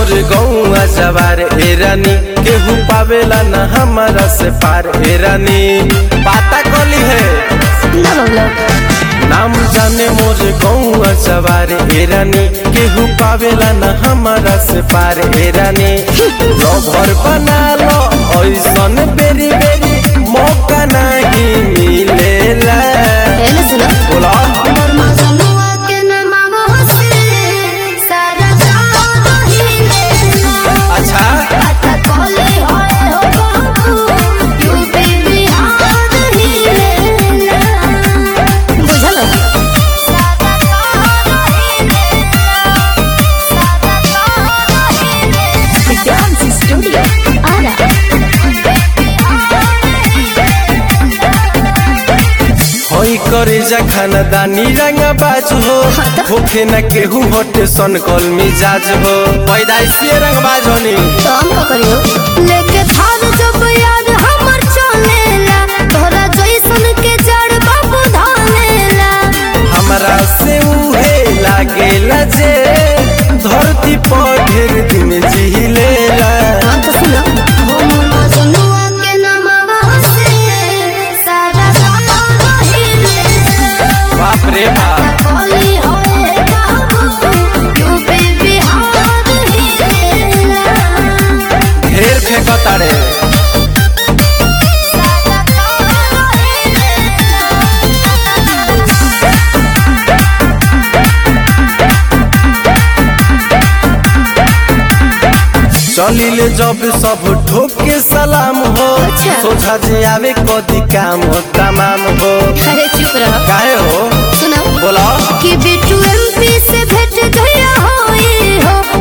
मोर गौआ जवार ए रानी केहू पावेला न हमारा से पार ए रानी पाता कली है ना बबलो नाम जाने मोर गौआ जवार ए रानी केहू पावेला न हमारा से पार ए रानी लभर बना लो ऐसन बेरी बेरी मौका नहीं मिलेला एने सुनो बोला बर्मा जनुआ के नमावा से सारा चाँद हिले अच्छा आता कोले होए हो बाबू यूपी बिहार हिले बुझल सारा चाँद हिले सारा चाँद हिले डांस स्टूडियो आरा होई करे जा खानदानी रंगा बाज हो होखे न केहू होटे सन कल मिजाज हो पैदाइशी रंग बाज होनी तो हम का करियो लेके थार जब याद हमर चलेला तोरा जैसन के जड़ बाबू धानेला हमरा से उहे लागेला जे धरती पर ढेर दिन जिलेला हम तो सुनो हो मोला जनुआ के नमवा से सारा सारा हिले बाप रे बाप कोली होए बाबू यूपी बिहार हिले ढेर फेंकतारे सारा सारा हिले चलिले जब सब ठोक के सलाम हो अच्छा। सोझा जे आवे कदी काम हो तमाम हो अरे चुप रहो काहे हो सुनो बोला कि बिट्टू एमपी से भेंट गया होई हो